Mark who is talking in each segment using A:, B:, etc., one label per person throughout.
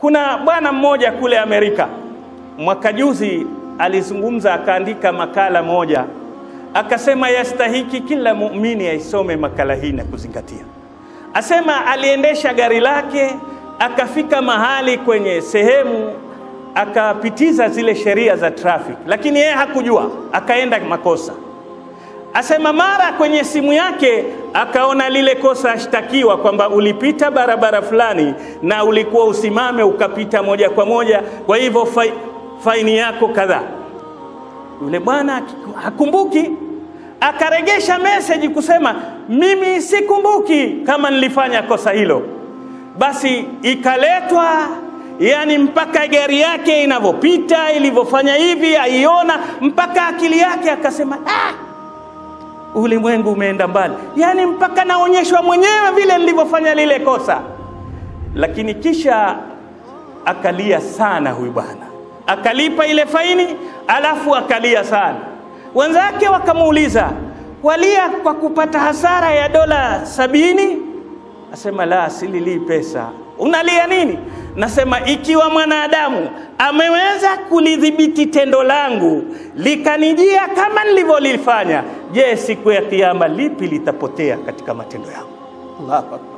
A: Kuna bwana mmoja kule Amerika mwaka juzi alizungumza, akaandika makala moja, akasema yastahiki kila muumini aisome makala hii na kuzingatia. Asema aliendesha gari lake akafika mahali kwenye sehemu akapitiza zile sheria za traffic, lakini yeye hakujua, akaenda makosa. Asema mara kwenye simu yake akaona lile kosa ashtakiwa kwamba ulipita barabara fulani na ulikuwa usimame ukapita moja kwa moja, kwa hivyo fai, faini yako kadhaa. Yule bwana hakumbuki, akaregesha meseji kusema mimi sikumbuki kama nilifanya kosa hilo. Basi ikaletwa yani mpaka gari yake inavyopita ilivyofanya hivi aiona, mpaka akili yake akasema ah, ulimwengu umeenda mbali, yani mpaka naonyeshwa mwenyewe vile nilivyofanya lile kosa. Lakini kisha akalia sana huyu bwana, akalipa ile faini, alafu akalia sana. Wenzake wakamuuliza, walia kwa kupata hasara ya dola sabini? Asema la, sililii pesa. Unalia nini? Nasema ikiwa mwanadamu ameweza kulidhibiti tendo langu likanijia kama nilivyolifanya, je, siku ya Kiyama lipi litapotea katika matendo yangu? Allahu Akbar.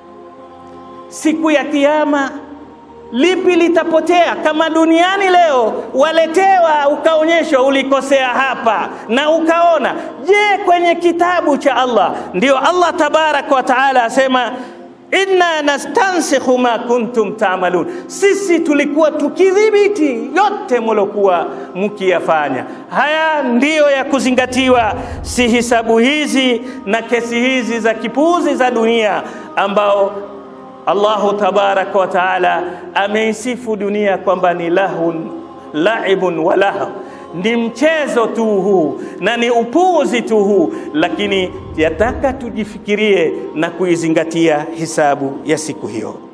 A: Siku ya Kiyama lipi litapotea? Kama duniani leo waletewa, ukaonyeshwa ulikosea hapa na ukaona, je, kwenye kitabu cha Allah? Ndio Allah tabaraka wa taala asema inna nastansikhu ma kuntum taamalun, sisi tulikuwa tukidhibiti yote mulokuwa mkiyafanya. Haya ndiyo ya kuzingatiwa, si hisabu hizi na kesi hizi za kipuuzi za dunia ambao Allahu tabaraka wa taala ameisifu dunia kwamba ni lahun laibun wa lahu ni mchezo tu huu na ni upuuzi tu huu, lakini yataka tujifikirie na kuizingatia hisabu ya siku hiyo.